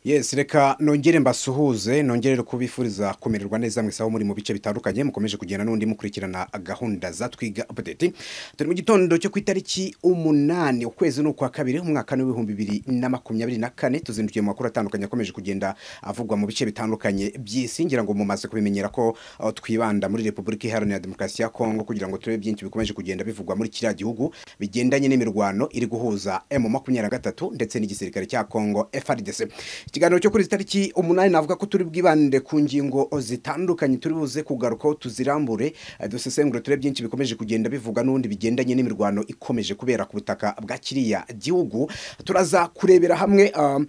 Yes, reka nongere mbasuhuze nongere kubifuriza kumererwa neza mwese aho muri mu bice bitandukanye mukomeje kugenda n'undi mukurikirana gahunda za twiga update turi mu gitondo cyo ku itariki umunani ukwezi n'ukwa kabiri umwaka w'ibihumbi bibiri na makumyabiri na kane tuzindukiye mu makuru atandukanye akomeje kugenda avugwa mu bice bitandukanye by'isi ngira ngo mumaze kubimenyera ko uh, twibanda muri repubulika iharanira demokarasi ya kongo kugira ngo turebe byinshi bikomeje kugenda bivugwa muri kiriya gihugu bigendanye n'imirwano iri guhuza emu makumyabiri na gatatu ndetse n'igisirikare cya kongo frdc ikiganiro cyo kuri izi tariki umunani navuga ko turi bwibande ku ngingo zitandukanye turi buze kugarukaho tuzirambure eh, dusesengure turebe byinshi bikomeje kugenda bivuga n'ubundi bigendanye n'imirwano ikomeje kubera ku butaka bwa kiriya gihugu turaza kurebera hamwe um,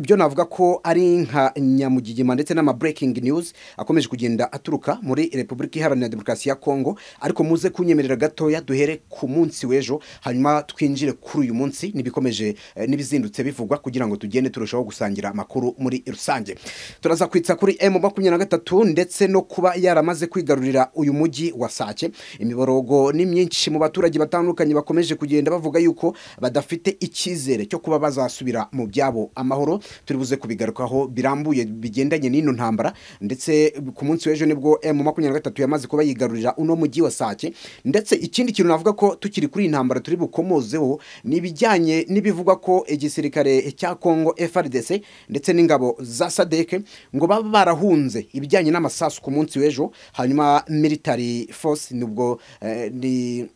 ibyo navuga ko ari nka nyamugigima ndetse n'ama breaking news akomeje kugenda aturuka muri repubulika iharanira demokarasi ya kongo ariko muze kunyemerera gatoya duhere ku munsi w'ejo hanyuma twinjire kuri uyu munsi n'ibikomeje eh, n'ibizindutse bivugwa kugira ngo tugende turushaho gusangira amakuru muri rusange turaza kwitsa kuri emu makumyabiri na gatatu ndetse no kuba yaramaze kwigarurira uyu mujyi wa sake imiborogo ni myinshi mu baturage batandukanye bakomeje kugenda bavuga yuko badafite icyizere cyo kuba bazasubira mu byabo amahoro turi buze kubigarukaho birambuye bigendanye n'ino ntambara ndetse ku munsi w'ejo nibwo emu makumyabiri na gatatu yamaze kuba yigarurira uno mujyi wa sake ndetse ikindi kintu navuga ko tukiri kuri iyi ntambara turi bukomozeho ni ibijyanye n'ibivugwa ko igisirikare cya kongo frdc ndetse n'ingabo za sadeke ngo baba barahunze ibijyanye n'amasasu ku munsi w'ejo hanyuma military force nubwo eh, ni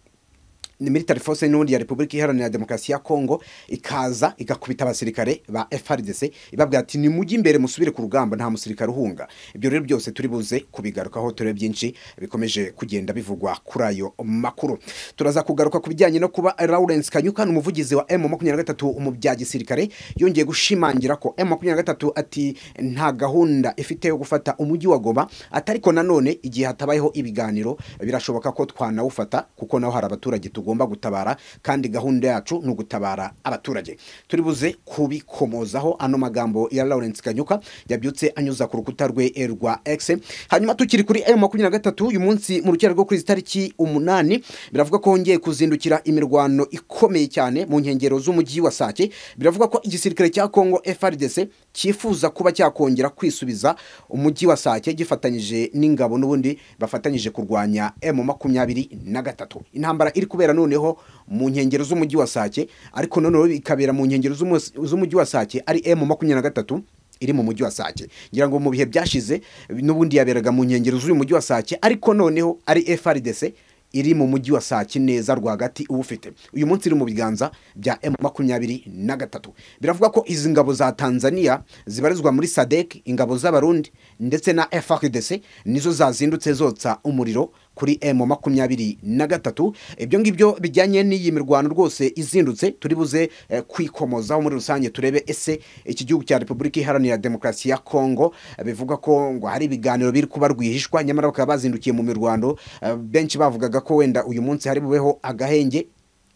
ni military force n'ubundi ya repubulika iharanira demokarasi ya kongo ikaza igakubita abasirikare ba frdc ibabwira ati ni mujye imbere musubire ku rugamba nta musirikare uhunga ibyo rero byose turi buze kubigarukaho turebe byinshi bikomeje kugenda bivugwa kuri ayo makuru turaza kugaruka ku bijyanye no kuba lawrence kanyuka ni umuvugizi wa m makumyabiri na gatatu mu bya gisirikare yongeye gushimangira ko m makumyabiri na gatatu ati nta gahunda ifite yo gufata umujyi wa goma atariko nanone igihe hatabayeho ibiganiro birashoboka ko twanawufata kuko naho hari abaturage tugomba gutabara kandi gahunda yacu ni ugutabara abaturage turi buze kubikomozaho ano magambo ya lawrence kanyuka yabyutse anyuza ku rukuta rwe eh, rwa x hanyuma tukiri kuri m makumyabiri na gatatu uyu munsi mu rukera rwo kuri izi tariki umunani biravuga ko hongeye kuzindukira imirwano ikomeye cyane mu nkengero z'umujyi wa sake biravuga ko igisirikare cya kongo frdc cyifuza kuba cyakongera kwisubiza umujyi wa sake gifatanyije n'ingabo n'ubundi bafatanyije kurwanya m makumyabiri na gatatu intambara iri kubera noneho mu nkengero z'umujyi wa sake ariko noneho ikabera mu nkengero z'umus- z'umujyi wa sake ari m makumyabiri na gatatu iri mu mujyi wa sake ngira ngo mu bihe byashize n'ubundi yaberaga mu nkengero z'uyu mujyi wa sake ariko noneho ari frdc iri mu mujyi wa sake neza rwagati uwufite uyu munsi iri mu biganza bya m makumyabiri na gatatu biravuga ko izi ngabo za tanzania zibarizwa muri sadek ingabo z'abarundi ndetse na frdc nizo zazindutse zotsa umuriro kuri emu makumyabiri na gatatu ibyo ngibyo bijyanye n'iyi mirwano rwose izindutse turi buze eh, kwikomozaho muri rusange turebe ese iki gihugu cya repubulika iharanira demokarasi ya kongo eh, bivuga ko ngo hari ibiganiro biri kuba rwihishwa nyamara bakaba bazindukiye mu mirwano eh, benshi bavugaga ko wenda uyu munsi hari bubeho agahenge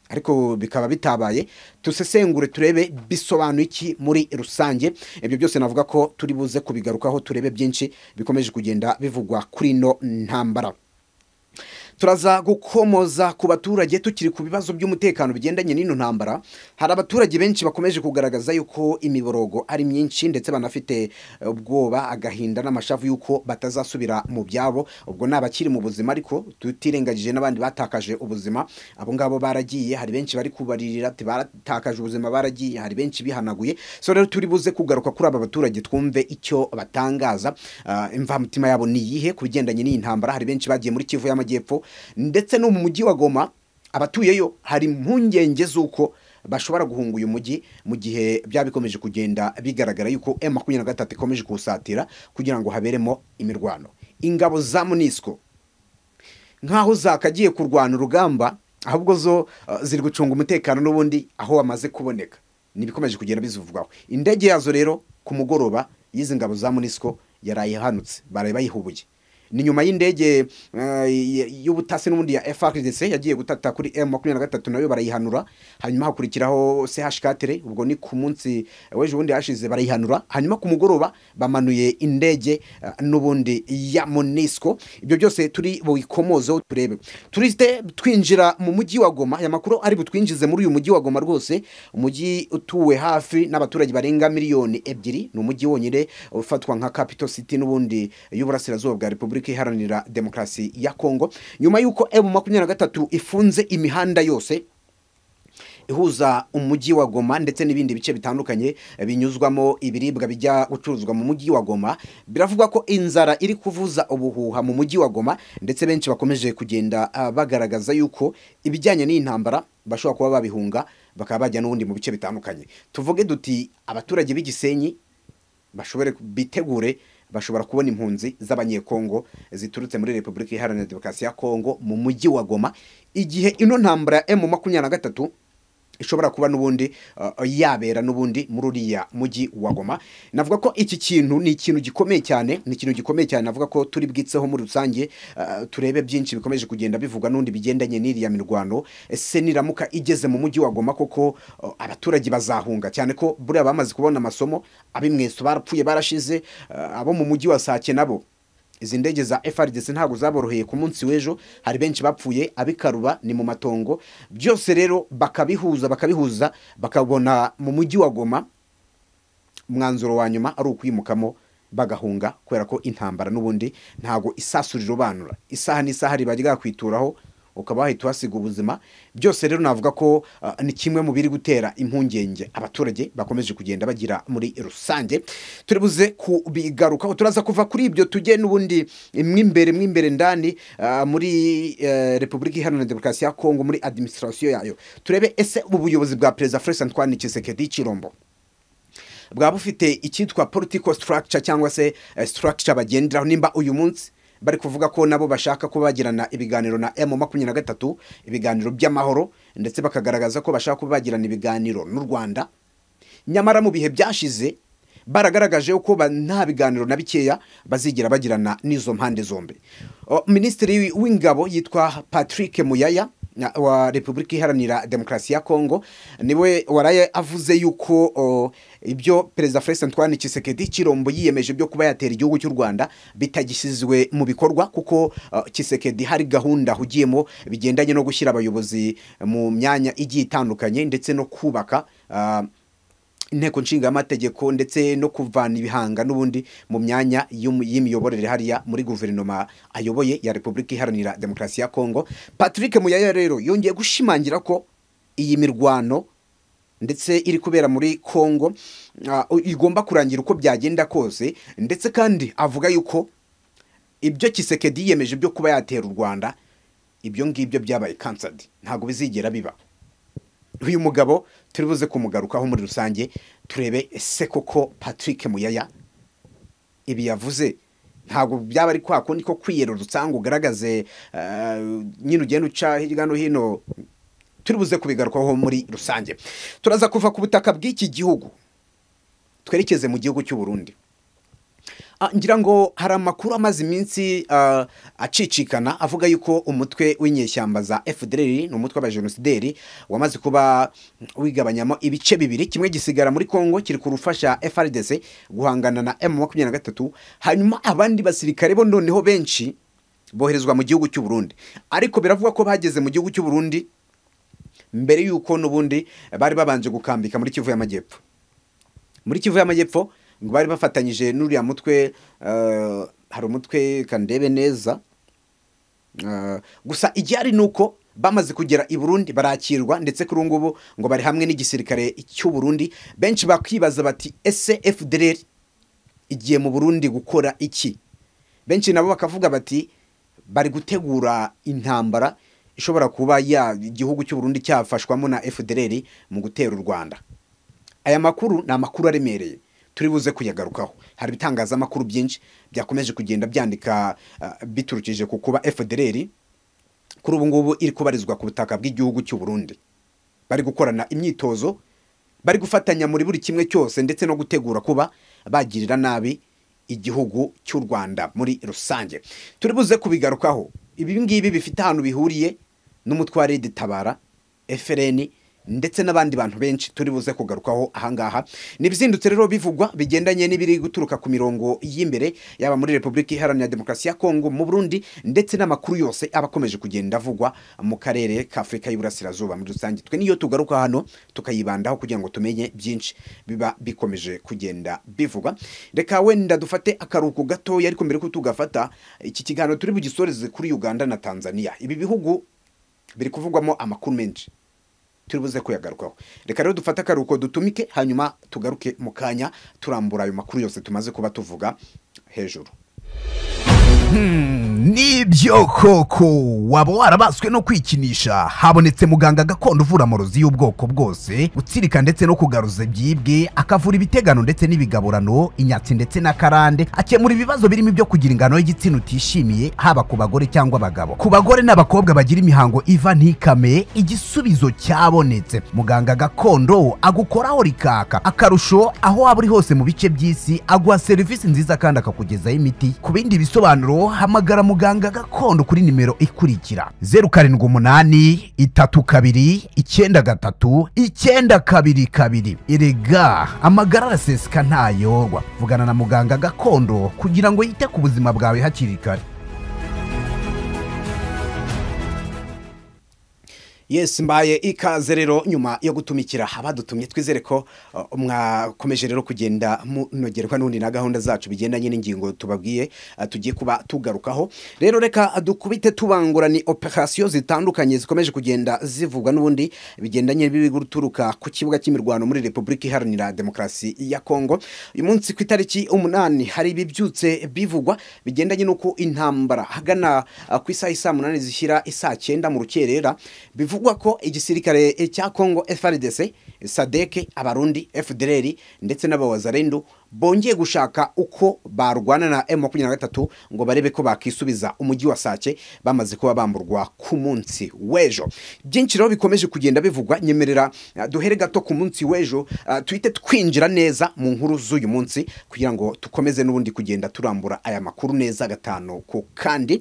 ariko bikaba bitabaye dusesengure turebe bisobanuye iki muri rusange ibyo byose navuga ko turi buze kubigarukaho turebe byinshi bikomeje kugenda bivugwa kuri ino ntambara turaza gukomoza ku baturage tukiri ku bibazo by'umutekano bigendanye n'ino ntambara hari abaturage benshi bakomeje kugaragaza yuko imiborogo ari myinshi ndetse banafite ubwoba agahinda n'amashavu yuko batazasubira mu byabo ubwo ni abakiri mu buzima ariko tutirengagije n'abandi batakaje ubuzima abo ngabo baragiye hari benshi bari kubaririra ati baratakaje ubuzima baragiye hari benshi bihanaguye so rero turi buze kugaruka kuri aba baturage twumve icyo batangaza Ah, imvamutima yabo ni iyihe ku bigendanye n'iyi ntambara hari benshi bagiye muri kivu y'amajyepfo ndetse no mu mujyi wa goma abatuyeyo hari impungenge z'uko bashobora guhunga uyu mujyi mu gihe byaba bikomeje kugenda bigaragara yuko m makumyabiri na gatatu ikomeje kuwusatira kugira ngo haberemo imirwano ingabo za munisiko nk'aho zakagiye kurwana urugamba ahubwo zo uh, ziri gucunga umutekano n'ubundi aho wamaze kuboneka ntibikomeje kugenda bizivugwaho indege yazo rero ku mugoroba y'izi ngabo za munisiko yarayihanutse baraye bayihubuye ni nyuma y'indege eh, y'ubutasi n'ubundi ya FRDC yagiye gutata kuri M makumyabiri na gatatu nayo barayihanura hanyuma hakurikiraho CH4 ubwo ni ku munsi weje ubundi hashize barayihanura hanyuma ku mugoroba bamanuye indege eh, n'ubundi ya Monisco ibyo byose turi buyikomozeho turebe turiste twinjira mu mujyi wa Goma ya makuru ari butwinjize muri uyu mujyi wa Goma rwose umujyi utuwe hafi n'abaturage barenga miliyoni ebyiri ni umujyi wonyine ufatwa nka capital city n'ubundi y'uburasirazuba bwa repubulika iharanira demokarasi ya kongo nyuma y'uko emu makumyabiri na gatatu ifunze imihanda yose ihuza umujyi wa Goma ndetse n'ibindi bice bitandukanye binyuzwamo ibiribwa bijya gucuruzwa mu mujyi wa Goma biravugwa ko inzara iri kuvuza ubuhuha mu mujyi wa Goma ndetse benshi bakomeje kugenda ah, bagaragaza yuko ibijyanye n'iyi ntambara bashobora kuba babihunga bakaba bajya n'ubundi mu bice bitandukanye tuvuge duti abaturage b'igisenyi bashobore bitegure bashobora kubona impunzi z'abanyekongo ziturutse muri repubulika iharanira demokarasi ya kongo mu mujyi wa goma igihe ino ntambara ya emu makumyabiri na gatatu ishobora kuba n'ubundi uh, yabera n'ubundi muri uriya mujyi wa goma navuga ko iki kintu ni ikintu gikomeye cyane ni ikintu gikomeye cyane navuga ko turi bwitseho muri rusange uh, turebe byinshi bikomeje kugenda bivugwa n'undi bigendanye n'iriya mirwano ese niramuka igeze mu mujyi wa goma koko uh, abaturage bazahunga cyane ko buriya bamaze kubona amasomo ab'imweso barapfuye barashize uh, abo mu mujyi wa sake nabo izi ndege za FRDC ntabwo zaboroheye ku munsi w'ejo hari benshi bapfuye abikaruba ni mu matongo byose rero bakabihuza bakabihuza bakabona mu mujyi wa Goma umwanzuro wa nyuma ari ukwimukamo bagahunga kubera ko intambara n'ubundi ntabwo isasuriro banura isaha n'isaha riba ryakwituraho ukaba wahita uhasiga ubuzima byose rero navuga ko ah, ni kimwe mu biri gutera impungenge abaturage bakomeje kugenda bagira muri rusange turibuze kubigarukaho turaza kuva kuri ibyo tujye n'ubundi mwimbere mwimbere ndani ah, muri eh, repubulika iharanira demokarasi ya kongo muri administration yayo turebe ese ubuyobozi bwa perezida Felix Antoine Tshisekedi Chirombo bwaba bufite icyitwa political structure cyangwa se eh, structure bagenderaho nimba uyu munsi bari kuvuga ko nabo bashaka kuba bagirana ibiganiro na emu makumyabiri na gatatu ibiganiro by'amahoro ndetse bakagaragaza ko bashaka kuba bagirana ibiganiro n'u rwanda nyamara mu bihe byashize baragaragaje ko ba- nta biganiro na bikeya bazigira bagirana n'izo mpande zombi O, minisitiri w'ingabo yitwa patrick muyaya na- wa repubulika iharanira demokarasi ya kongo niwe waraye avuze yuko o, ibyo perezida felix antoine kisekedi kirombo yiyemeje byo kuba yatera igihugu cy'u rwanda bitagishyizwe mu bikorwa kuko kisekedi hari gahunda ahugiyemo bigendanye no gushyira abayobozi mu myanya igiye itandukanye ndetse no kubaka ah, inteko nshingamategeko ndetse no kuvana ibihanga n'ubundi mu myanya y'umu- y'imiyoborere hariya muri guverinoma ayoboye ya repubulika iharanira demokarasi ya kongo patrick muyaya rero yongeye gushimangira ko iyi mirwano ndetse iri kubera muri kongo ah, igomba kurangira uko byagenda kose ndetse kandi avuga yuko ibyo kisekedi yiyemeje byo kuba yatera u rwanda ibyo ngibyo byabaye kansadi ntabwo bizigera biba uyu mugabo turi buze kumugarukaho muri rusange turebe ese koko patrick muyaya ibi yavuze ntabwo byaba ari kwa kundi ko kwiyerurutsa ngo ugaragaze eh, nyine ugenda uca hirya no hino turi buze kubigarukaho muri rusange turaza kuva ku butaka bw'iki gihugu twerekeze mu gihugu cy'u Burundi Ah, ngira ngo hari amakuru amaze iminsi ah, acicikana avuga yuko umutwe w'inyeshyamba za FDLR ni umutwe w'abajenosideri wamaze kuba wigabanyamo ibice bibiri kimwe gisigara muri Kongo kiri kurufasha FRDC guhangana na M23 hanyuma abandi basirikare bo noneho benshi boherezwa mu gihugu cy'u Burundi ariko biravugwa ko bageze mu gihugu cy'u Burundi mbere yuko n'ubundi bari babanje gukambika muri Kivu y'Amajyepfo muri kivu y'amajyepfo ngo bari bafatanyije n'uriya mutwe eh, hari umutwe kandebe neza Eh, gusa igihari ni uko bamaze kugera i burundi barakirwa ndetse kuri ubu ngubu ngo bari hamwe n'igisirikare cy'u burundi benshi bakibaza bati ese fdr igiye mu burundi gukora iki benshi nabo bakavuga bati bari gutegura intambara ishobora kuba ya igihugu cy'u burundi cyafashwamo na fdr mu gutera u rwanda aya makuru ni amakuru aremereye turi buze kuyagarukaho hari ibitangazamakuru byinshi byakomeje kugenda byandika ah, biturukije ku kuba fdr kuri ubu ngubu iri kubarizwa ku butaka bw'igihugu cy'u Burundi bari gukorana imyitozo bari gufatanya muri buri kimwe cyose ndetse no gutegura kuba bagirira nabi igihugu cy'u rwanda muri rusange turi buze kubigarukaho ibi ngibi bifite ahantu bihuriye n'umutware w'igitabara FLN ndetse n'abandi bantu benshi turi buze kugarukaho ahangaha nibizindutse rero bivugwa bigendanye n'ibiri guturuka ku mirongo y'imbere yaba muri Republika Iharanira Demokarasi ya Kongo mu Burundi ndetse n'amakuru yose aba akomeje kugenda avugwa mu karere ka Afurika y'Iburasirazuba muri rusange twe niyo tugaruka hano tukayibandaho kugira ngo tumenye byinshi biba bikomeje kugenda bivugwa reka wenda dufate akaruhuko gatoya ariko mbere ko tugafata iki kiganiro turi bugisoreze kuri Uganda na Tanzania ibi bihugu biri kuvugwamo amakuru menshi turi buze kuyagarukaho reka rero dufate akaruhuko dutumike hanyuma tugaruke mu kanya turambura ayo makuru yose tumaze kuba tuvuga hejuru nibyo koko waba warabaswe no kwikinisha habonetse muganga gakondo uvura amarozi y'ubwoko bwose gutsirika ndetse no kugaruza byibwe akavura ibitegano ndetse n'ibigaburano inyatsi ndetse na karande akemura ibibazo birimo ibyo kugira ingano y'igitsina utishimiye haba ku bagore cyangwa abagabo ku bagore n'abakobwa bagira imihango iva ntikame igisubizo cyabonetse muganga gakondo agukoraho rikaka akarusho aho waba uri hose mu bice by'isi aguha serivisi nziza kandi akakugezaho imiti ku bindi bisobanuro hamagara muganga gakondo kuri nimero ikurikira zeru karindwi umunani itatu kabiri icyenda gatatu icyenda kabiri kabiri erega amagara araseseka ntayorwa vugana na muganga gakondo kugira ngo yite ku buzima bwawe hakiri kare yes mbaye ikaze rero nyuma yo gutumikira abadutumye twizere ko uh, mwakomeje rero kugenda munogerwa n'undi na gahunda zacu bigendanye n'ingingo tubabwiye uh, tugiye kuba tugarukaho rero reka dukubite tubangurani operasiyo zitandukanye zikomeje kugenda zivugwa n'ubundi bigendanye n'ibibi guturuka ku kibuga cy'imirwano muri repubulika iharanira demokarasi ya kongo uyu munsi ku itariki umunani hari ibibyutse bivugwa bigendanye n'uko intambara hagana uh, ku isaha isaa munani zishyira isaa cyenda mu rukerera bivugwa bivugwa ko igisirikare cya Kongo FRDC, SADC, Abarundi, FDLR ndetse n'abawazarendu bongeye gushaka uko barwana na M23 ngo barebe ko bakisubiza umujyi wa Sake bamaze kuba bamburwa ku munsi w'ejo byinshi rero bikomeje kugenda bivugwa nyemerera uh, duhere gato ku munsi w'ejo uh, twite twinjira neza mu nkuru z'uyu munsi kugira ngo tukomeze n'ubundi kugenda turambura aya makuru neza gatanu ku kandi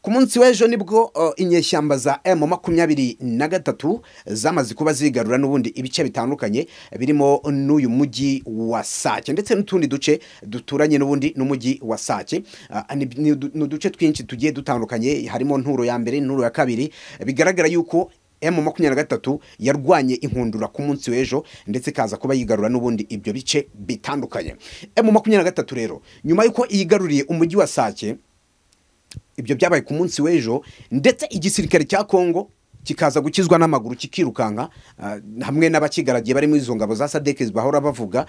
ku munsi w'ejo nibwo uh, inyeshyamba za M makumyabiri na gatatu zamaze kuba zigarura n'ubundi ibice bitandukanye birimo n'uyu mujyi wa Sake ndetse n'utundi duce duturanye n'ubundi n'umujyi wa Sake ni uduce twinshi tugiye dutandukanye harimo nturo ya mbere nturo ya kabiri bigaragara yuko emu makumyabiri na gatatu yarwanye inkundura ku munsi w'ejo ndetse ikaza kuba yigarura n'ubundi ibyo bice bitandukanye emu makumyabiri na gatatu rero nyuma y'uko yigaruriye umujyi wa Sake ibyo byabaye ku munsi w'ejo ndetse igisirikare cya kongo kikaza gukizwa n'amaguru kikirukanka hamwe n'abakigaragiye barimo izo ngabo za sadeke bahora bavuga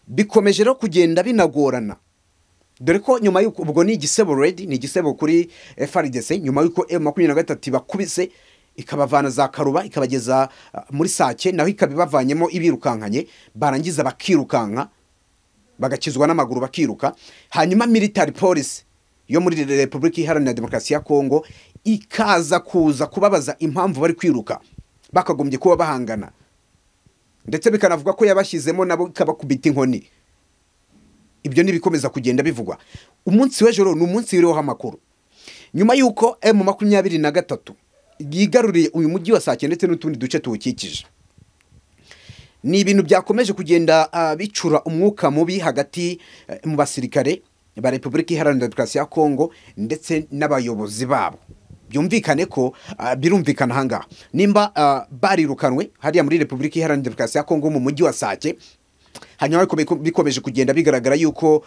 bikomeje rero kugenda binagorana dore ko nyuma y'uko ubwo ni igisebo redi ni igisebo kuri FRDC nyuma y'uko M makumyabiri na gatatu ibakubise ikabavana za karuba ikabageza muri sake naho ikaba ibavanyemo ibirukankanye barangiza bakirukanka bagakizwa n'amaguru bakiruka hanyuma military police yo muri repubulika iharanira demokarasi ya kongo ikaza kuza kubabaza impamvu bari kwiruka bakagombye kuba bahangana ndetse bikanavuga ko yabashyizemo nabo ikabakubita inkoni ibyo ntibikomeza kugenda bivugwa umunsi w'ejo ni umunsi wiriho amakuru nyuma y'uko emu makumyabiri na gatatu yigaruriye uyu mujyi wa sake ndetse n'utundi duce tuwukikije ni ibintu byakomeje kugenda bicura umwuka mubi hagati mu basirikare ba repubulika iharanira demokarasi ya kongo ndetse n'abayobozi babo byumvikane ko birumvikana ahangaha nimba barirukanwe hariya muri repubulika iharanira demokarasi ya kongo mu mujyi wa sake hanyuma bikomeje kugenda bigaragara yuko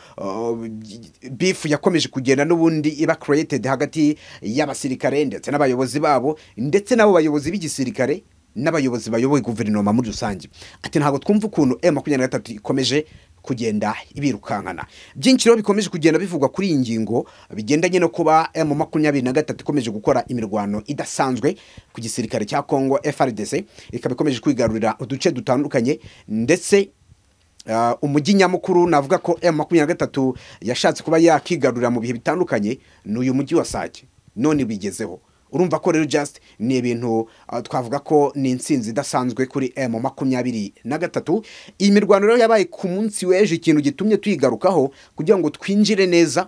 bifu yakomeje kugenda n'ubundi iba created hagati y'abasirikare ndetse n'abayobozi babo ndetse n'abo bayobozi b'igisirikare n'abayobozi bayoboye guverinoma muri rusange ati ntabwo twumva ukuntu m makumyabiri na gatatu ikomeje kugenda ibirukankana byinshi rero bikomeje kugenda bivugwa kuri iyi ngingo bigendanye no kuba mu makumyabiri na gatatu ikomeje gukora imirwano idasanzwe ku gisirikare cya kongo FRDC ikaba ikomeje kwigarurira uduce dutandukanye ndetse umujyi nyamukuru navuga ko m makumyabiri na gatatu yashatse kuba yakigarurira mu bihe bitandukanye ni uyu mujyi wa sake none bigezeho urumva ko rero just ni ibintu ah, twavuga ko ni insinzi idasanzwe kuri M makumyabiri na gatatu iyi mirwano rero yabaye ku munsi w'ejo ikintu gitumye tuyigarukaho kugira ngo twinjire neza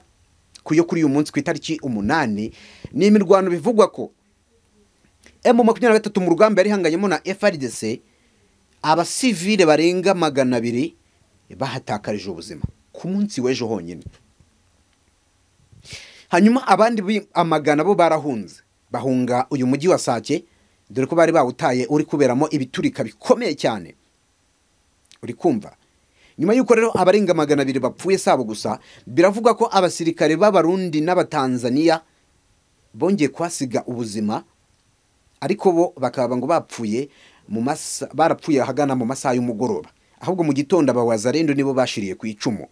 ku yo kuri uyu munsi ku itariki umunani ni imirwano bivugwa ko M makumyabiri na gatatu mu rugamba yari ihanganyemo na FRDC abasivile barenga magana abiri bahatakarije ubuzima ku munsi w'ejo honyine hanyuma abandi bi- amagana bo barahunze bahunga uyu mujyi wa sake dore ko bari bawutaye uri kuberamo ibiturika bikomeye cyane uri kumva nyuma y'uko rero abarenga magana abiri bapfuye sabo gusa biravugwa ko abasirikare b'abarundi n'abatanzaniya bongeye kuhasiga ubuzima ariko bo bakaba ngo bapfuye mu masa barapfuye ahagana mu masaha y'umugoroba ahubwo mu gitondo abawazarendo nibo bashiriye ku icumu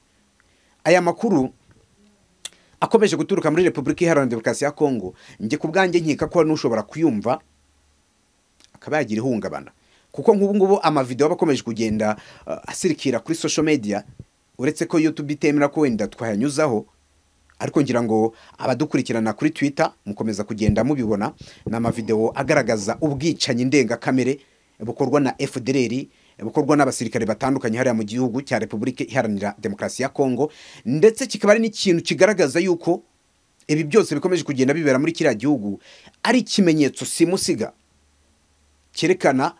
aya makuru akomeje guturuka muri repubulika iharanira demokarasi ya kongo njye ku bwanjye nkeka ko hari n'ushobora kuyumva akaba yagira ihungabana kuko nk'ubu ngubu amavidewo aba akomeje kugenda uh, asirikira kuri social media uretse ko youtube itemera ko wenda twayanyuzaho ariko ngira ngo abadukurikirana kuri twitter mukomeza kugenda mubibona ni amavidewo agaragaza ubwicanyi ndengakamere bukorwa na fdr bukorwa n'abasirikare batandukanye hariya mu gihugu cya repubulika iharanira demokarasi ya kongo ndetse kikaba ari n'ikintu kigaragaza yuko ibi byose bikomeje kugenda bibera muri kiriya gihugu ari ikimenyetso simusiga cyerekana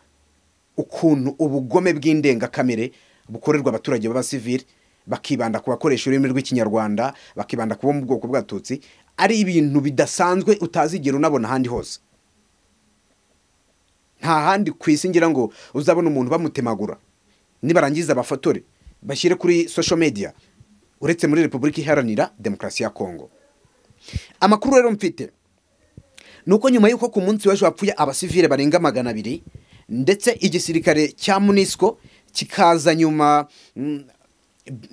ukuntu ubugome bw'indengakamere bukorerwa abaturage b'abasivili bakibanda ku bakoresha ururimi rw'ikinyarwanda bakibanda ku bo mu bwoko bw'abatutsi ari ibintu bidasanzwe utazigera unabona ahandi hose nta handi ku isi ngira ngo uzabona umuntu bamutemagura nibarangiza bafatore bashyire kuri social media uretse muri repubulika iharanira demokarasi ya kongo amakuru rero mfite ni uko nyuma y'uko ku munsi w'ejo hapfuye abasivile barenga magana abiri ndetse igisirikare cya munisiko kikaza nyuma mm,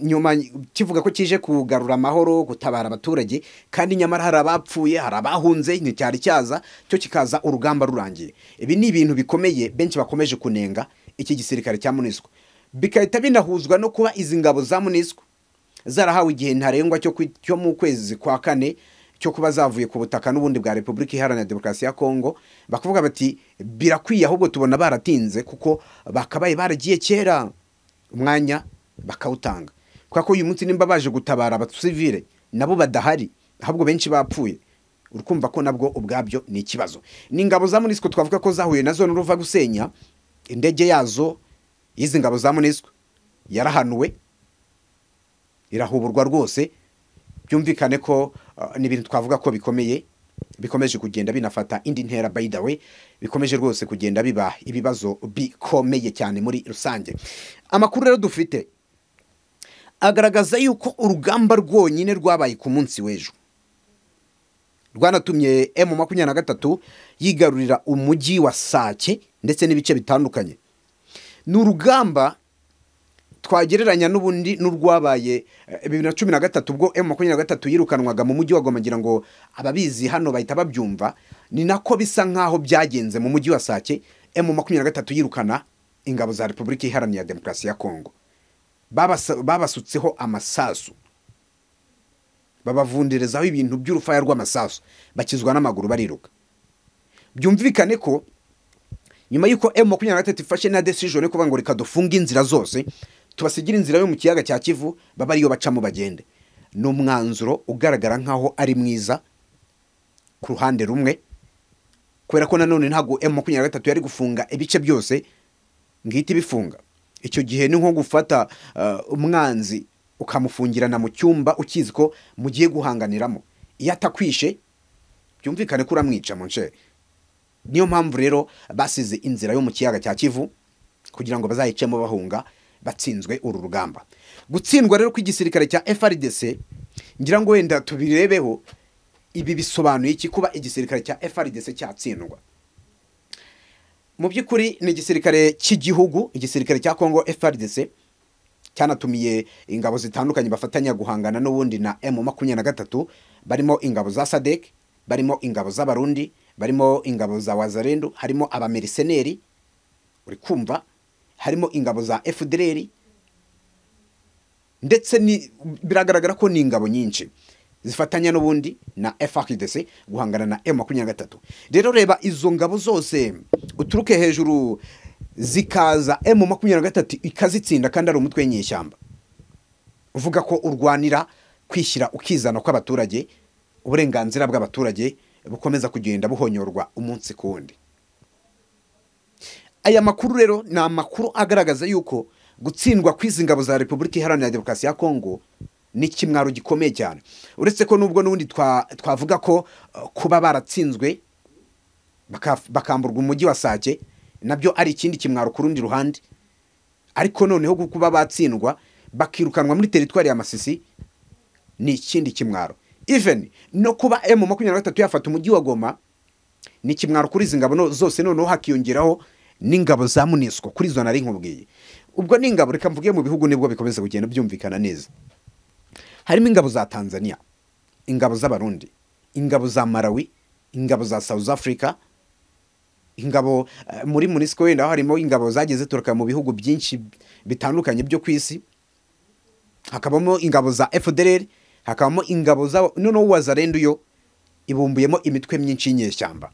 nyuma kivuga ko kije kugarura amahoro gutabara abaturage kandi nyamara hari abapfuye hari abahunze nticyari cyaza cyo kikaza urugamba rurangiye ibi ni ibintu bikomeye benshi bakomeje kunenga iki gisirikare cya munisiko bigahita binahuzwa no kuba izi ngabo za munisiko zarahawe igihe ntarengwa cyo kwi- cyo mu kwezi kwa kane cyo kuba zavuye ku butaka n'ubundi bwa repubulika iharanira demokarasi ya kongo bakavuga bati birakwiye ahubwo tubona baratinze kuko bakabaye baragiye kera umwanya bakawutanga kubera ko uyu munsi nimba baje gutabara abasivile nabo badahari ahubwo benshi bapfuye urukumva ko nabwo ubwabyo ni ikibazo ni ingabo za munisiko twavuga ko zahuye nazo n'uruva gusenya indege yazo y'izi ngabo za munisiko yarahanuwe irahuburwa rwose byumvikane ko uh, ni ibintu twavuga ko bikomeye bikomeje kugenda binafata indi ntera by the way bikomeje rwose kugenda biba ibibazo bikomeye cyane muri rusange amakuru rero dufite agaragaza yuko urugamba rwonyine rwabaye ku munsi w'ejo rwanatumye m makumyabiri na gatatu yigarurira umujyi wa sake ndetse n'ibice bitandukanye ni urugamba twagereranya n'ubundi n'urwabaye eh, bibiri na cumi na gatatu ubwo emu makumyabiri na gatatu yirukanwaga mu mujyi wa Goma ngira ngo ababizi hano bahita babyumva ni nako bisa nk'aho byagenze mu mujyi wa sake emu makumyabiri na gatatu yirukana ingabo za repubulika iharanira demokarasi ya kongo Babasa- babasutseho amasasu babavunderezaho ibintu by'urufaya rw'amasasu bakizwa n'amaguru bariruka byumvikane ko nyuma y'uko emu makumyabiri na gatatu ifashe na desijoni yo kuvuga ngo reka dufunge inzira zose tubasigira inzira yo mu kiyaga cya kivu baba ariyo bacamo bagende ni umwanzuro ugaragara nk'aho ari mwiza ku ruhande rumwe kubera ko nanone ntabwo emu makumyabiri na gatatu yari gufunga ibice byose ngihita ibifunga icyo gihe ni nko gufata uh, umwanzi ukamufungirana mu cyumba ukizi ko mugiye guhanganiramo iyo atakwishe byumvikane ko uramwica mu nshe niyo mpamvu rero basize inzira yo mu kiyaga cya kivu kugira ngo bazayicemo bahunga batsinzwe uru rugamba gutsindwa rero kw'igisirikare cya frdc ngira ngo wenda tubirebeho ibi bisobanuye iki kuba igisirikare cya frdc cyatsindwa mu by'ukuri ni igisirikare cy'igihugu igisirikare cya kongo frdc cyanatumiye ingabo zitandukanye bafatanya guhangana n'ubundi na m makumyabiri na gatatu barimo ingabo za sadek barimo ingabo z'abarundi barimo ingabo za wazarendu harimo abameriseneri uri kumva harimo ingabo za fdr ndetse ni- biragaragara ko ni ingabo nyinshi zifatanya n'ubundi na FARDC guhangana na M23 rero reba izo ngabo zose uturuke hejuru zikaza M23 ikazitsinda kandi ari umutwe w'inyeshyamba uvuga ko urwanira kwishyira ukizana kw'abaturage uburenganzira bw'abaturage bukomeza kugenda buhonyorwa umunsi ku wundi aya makuru rero ni amakuru agaragaza yuko gutsindwa kw'izi ngabo za repubulika iharanira demokarasi ya kongo ni ikimwaro gikomeye cyane uretse ko nubwo n'ubundi twavuga ko uh, kuba baratsinzwe bakaf- bakamburwa umujyi wa sake nabyo ari ikindi kimwaro ku rundi ruhande ariko noneho kuba batsindwa bakirukanwa muri teritwari ya masisi ni ikindi kimwaro even no kuba emu makumyabiri na gatatu yafata umujyi wa goma ni ikimwaro kuri izi ngabo no- zose noneho hakiyongeraho n'ingabo za munisiko kuri izo nari nkubwiye ubwo ni ingabo reka mvuge mu bihugu nibwo bikomeza kugenda byumvikana neza harimo ingabo za tanzania ingabo z'abarundi ingabo za malawi ingabo za south africa ingabo eh, muri munisiko wenda harimo ingabo zagiye zituruka mu bihugu byinshi bitandukanye byo ku isi hakabamo ingabo za FDLR hakabamo ingabo za noneho uwazarenda yo ibumbuyemo imitwe myinshi y'inyeshyamba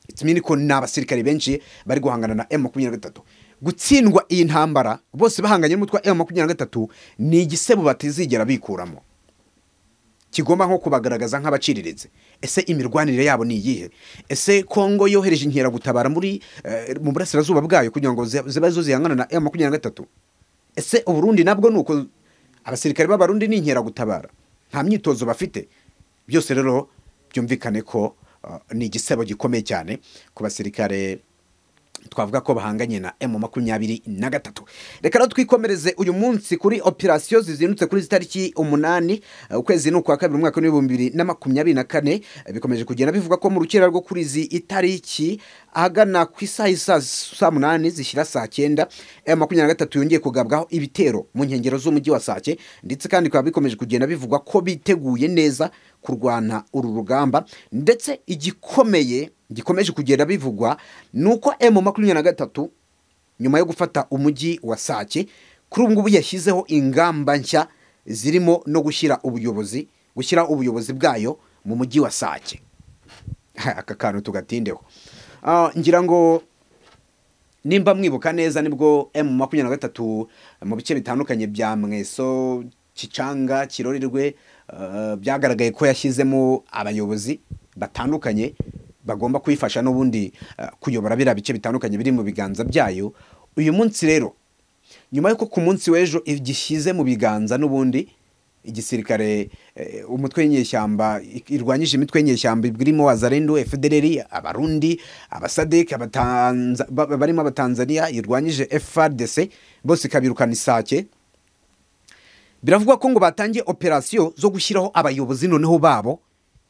itumye ko ni abasirikare benshi bari guhangana na M23 gutsindwa iyi ntambara bose bahanganye n'umutwe wa M23 ni igisebo batizigera bikuramo kigomba nko kubagaragaza nk'abaciriritse ese imirwanire yabo ni iyihe ese kongo yohereje inkeragutabara muri eh, mu burasirazuba bwayo kugira ngo zi- zibe zo zihangana na M23 ese uburundi nabwo ni uko abasirikare b'abarundi ni inkeragutabara nta myitozo bafite byose rero byumvikane ko uh, ni igisebo gikomeye cyane ku basirikare twavuga ko bahanganye na M makumyabiri na gatatu reka rero twikomereze uyu munsi kuri operasiyo zizindutse kuri zitariki umunani eh, ukwezi ni ukwa kabiri umwaka w'ibihumbi bibiri na makumyabiri na kane Eh, bikomeje kugenda bivuga ko mu rukera rwo kuri izi itariki ahagana ku isaha isa saa munani zishyira saa cyenda M makumyabiri na gatatu yongeye kugabwaho ibitero mu nkengero z'umujyi wa Sake ndetse kandi bikaba bikomeje kugenda bivugwa ko biteguye neza kurwana uru rugamba ndetse igikomeye gikomeje kugenda bivugwa ni uko M makumyabiri na gatatu nyuma yo gufata umujyi wa Sake kuri ubu ngubu yashyizeho ingamba nshya zirimo no gushyira ubuyobozi gushyira ubuyobozi bwayo mu mujyi wa Sake aka kantu tugatindeho Ah, ngira ngo nimba mwibuka neza nibwo M makumyabiri na gatatu mu bice bitandukanye bya mweso kicanga kirorerwe eh, byagaragaye ko yashyizemo abayobozi batandukanye bagomba kuyifasha n'ubundi eh, kuyobora biriya bice bitandukanye biri mu biganza byayo uyu munsi rero nyuma y'uko ku munsi w'ejo igishyize mu biganza n'ubundi igisirikare eh, umutwe w'inyeshyamba i- irwanyije imitwe y'inyeshyamba irimo wazarendo fdr abarundi abasadek abatanza- ba- ba- barimo abatanzania irwanyije frdc bose ikabirukana isake biravugwa ko ngo batangiye operasiyo zo gushyiraho abayobozi noneho babo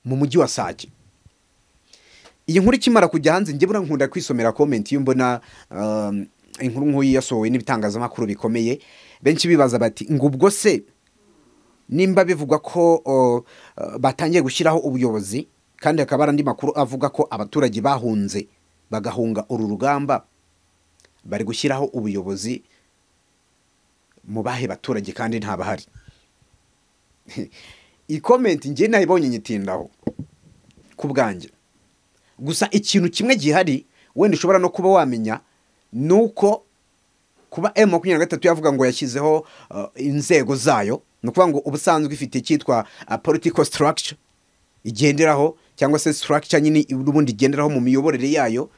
mu mujyi wa sake iyi nkuru ikimara kujya hanze njye buriya nkunda kwisomera komenti iyo mbona um, inkuru nk'uyu yasohowe n'ibitangazamakuru bikomeye benshi bibaza bati ngo ubwo se nimba bivugwa ko o, uh, batangiye gushyiraho ubuyobozi kandi hakaba hari andi makuru avuga ko abaturage bahunze bagahunga uru rugamba bari gushyiraho ubuyobozi mu bahe baturage kandi ntabahari iyi komenti njye nayibonye nyitindaho ku bwanjye gusa ikintu kimwe gihari wenda ushobora no kuba wamenya ni uko kuba M makumyabiri na gatatu yavuga ngo yashyizeho uh, inzego zayo ni ukuvuga ngo ubusanzwe ifite icyitwa uh, political structure igenderaho cyangwa se structure nyine n'ubundi igenderaho mu miyoborere yayo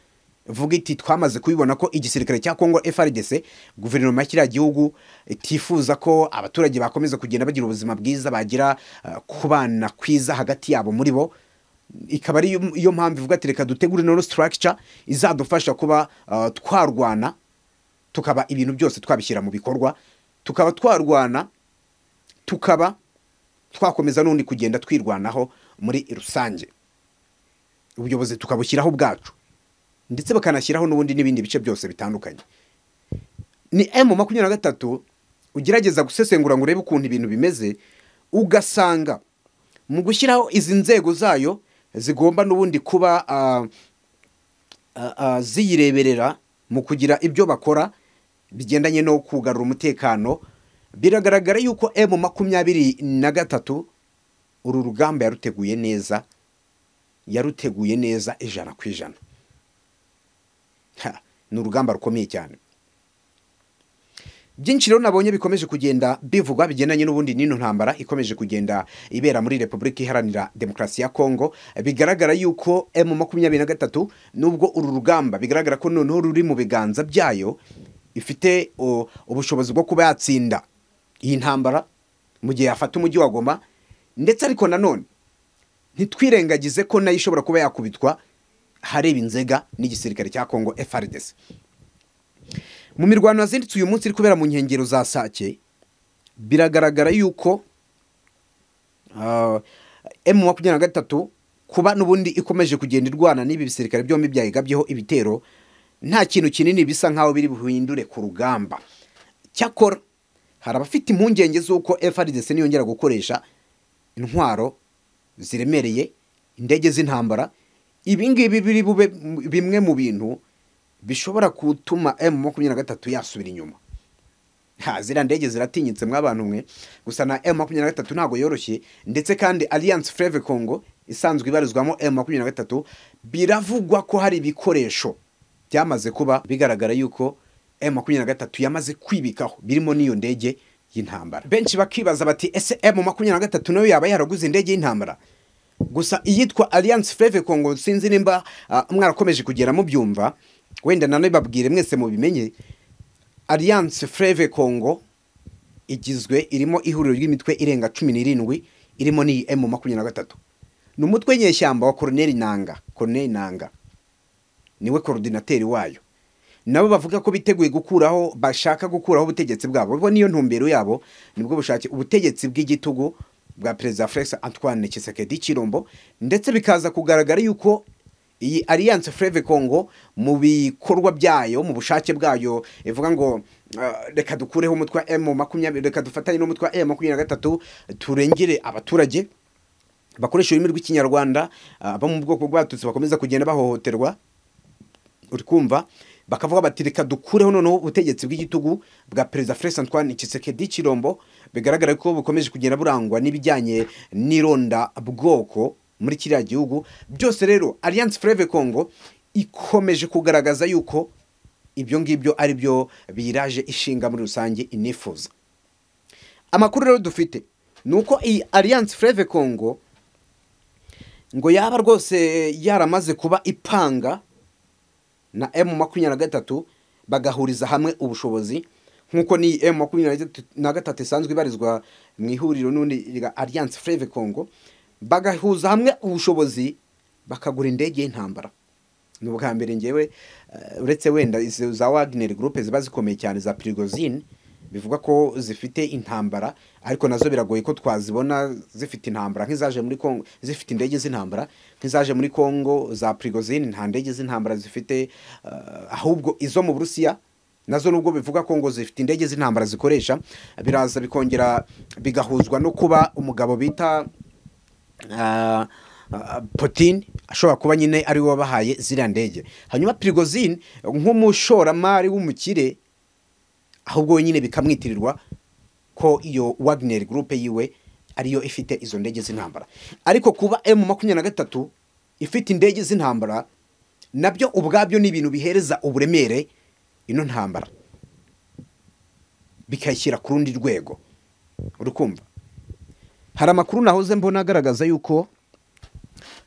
vuga iti twamaze kubibona ko igisirikare cya Congo FARDC guverinoma ya kiriya gihugu itifuza ko abaturage bakomeza kugenda bagira ubuzima bwiza bagira uh, kubana kwiza hagati yabo muri bo ikaba ari yo- yo mpamvu ivuga ati reka dutegure nono structure izadufasha kuba uh, twarwana tukaba ibintu byose twabishyira mu bikorwa tukaba twarwana tukaba twakomeza n'undi kugenda twirwanaho muri rusange ubuyobozi tukabushyiraho ubwacu ndetse bakanashyiraho n'ubundi n'ibindi bice byose bitandukanye ni M makumyabiri na gatatu ugerageza gusesengura ngo urebe ukuntu ibintu bimeze ugasanga mu gushyiraho izi nzego zayo zigomba n'ubundi kuba ah, ah, ah, ziyireberera mu kugira ibyo bakora bigendanye no kugarura umutekano biragaragara yuko M makumyabiri na gatatu uru rugamba yaruteguye neza yaruteguye neza ijana ku ijana Ha, ni urugamba rukomeye cyane byinshi rero nabonye bikomeje kugenda bivugwa bigendanye n'ubundi n'ino ntambara ikomeje kugenda ibera muri repubulika iharanira demokarasi ya kongo bigaragara yuko emu makumyabiri na gatatu nubwo uru rugamba bigaragara ko noneho ruri mu biganza byayo ifite o, ubushobozi bwo kuba yatsinda iyi ntambara mu gihe yafata umujyi wa goma ndetse ariko nanone ntitwirengagize ko nayo ishobora kuba yakubitwa hareba inzega n'igisirikare cya kongo frdc mu mirwano yazindutse uyu munsi iri kubera mu nkengero za sake biragaragara yuko emu makumyabiri na gatatu kuba n'ubundi ikomeje kugenda irwana n'ibi bisirikare byombi byayigabyeho ibitero nta kintu kinini bisa nk'aho biri buhindure ku rugamba cyakora hari abafite impungenge z'uko frdc niyongera gukoresha intwaro ziremereye indege z'intambara ibi ngibi biri bube bimwe mu bintu bishobora gutuma emu makumyabiri na gatatu yasubira inyuma Ha, ziriya ndege ziratinyitse mw'abantu mwe gusa na emu makumyabiri na gatatu ntabwo yoroshye ndetse kandi alliance fleve congo isanzwe ibarizwamo emu makumyabiri na gatatu biravugwa ko hari ibikoresho byamaze kuba bigaragara yuko emu makumyabiri na gatatu yamaze kwibikaho birimo n'iyo ndege y'intambara benshi bakibaza bati ese emu makumyabiri na gatatu nayo yaba yaraguze indege y'intambara gusa iyitwa alliance fleve congo sinzi nimba ah, mwarakomeje kugera mubyumva wenda nanone babwire mwese mubimenye alliance fleve congo igizwe irimo ihuriro ry'imitwe irenga cumi n'irindwi irimo n'iyi emu makumyabiri na gatatu ni umutwe nyeshyamba wa koroneri nanga koroneri nanga niwe korodinateri wayo nabo bavuga ko biteguye gukuraho bashaka gukuraho ubutegetsi bwabo bo niyo ntumbero yabo nibwo bushake ubutegetsi bw'igitugu bwa perezida felix antoine kisekedi kirombo ndetse bikaza kugaragara yuko iyi alliance fleve congo mu bikorwa byayo mu bushake bwayo ivuga ngo ah, reka dukureho umutwe wa emu makumyabiri reka dufatanye n'umutwe wa emu makumyabiri na gatatu turengere abaturage bakoresha ururimi rw'ikinyarwanda abo mu bwoko bw'abatutsi bakomeza kugenda bahohoterwa uri kumva bakavuga bati reka dukureho noneho ubutegetsi bw'igitugu bwa perezida felix antoine kisekedi kirombo bigaragara ko bukomeje kugenda burangwa n'ibijyanye n'ironda bwoko muri kiriya gihugu byose rero alliance fleve congo ikomeje kugaragaza yuko ibyo ngibyo ari byo biyiraje ishinga muri rusange inifuza amakuru rero dufite ni uko iyi alliance fleve congo ngo yaba rwose yaramaze kuba ipanga na emu makumyabiri na gatatu bagahuriza hamwe ubushobozi nk'uko ni emu makumyabiri na gatatu isanzwe ibarizwa mu ihuriro n'undi rya alliance fleve congo bagahuza hamwe ubushobozi bakagura indege y'intambara ni ubwa mbere ngewe eh, uretse wenda izo za wagner group ziba zikomeye cyane za prigozine bivugwa ko zifite intambara ariko nazo biragoye ko twazibona zifite intambara nk'izaje muri Kongo zifite indege z'intambara nk'izaje muri Kongo za Prigozine nta ndege z'intambara zifite eh, ahubwo izo mu Burusiya nazo nubwo bivuga ko ngo zifite indege z'intambara zikoresha biraza bikongera bigahuzwa no kuba umugabo bita ah, ah, Putin ashobora kuba nyine ari we wabahaye ziriya ndege hanyuma Prigozine nk'umushoramari w'umukire ahubwo nyine bikamwitirirwa ko iyo Wagner Group yiwe ariyo ifite izo ndege z'intambara ariko kuba M makumyabiri na gatatu ifite indege z'intambara nabyo ubwabyo ni ibintu bihereza uburemere ino ntambara bikayishyira ku rundi rwego uri kumva hari amakuru nahoze mbona agaragaza yuko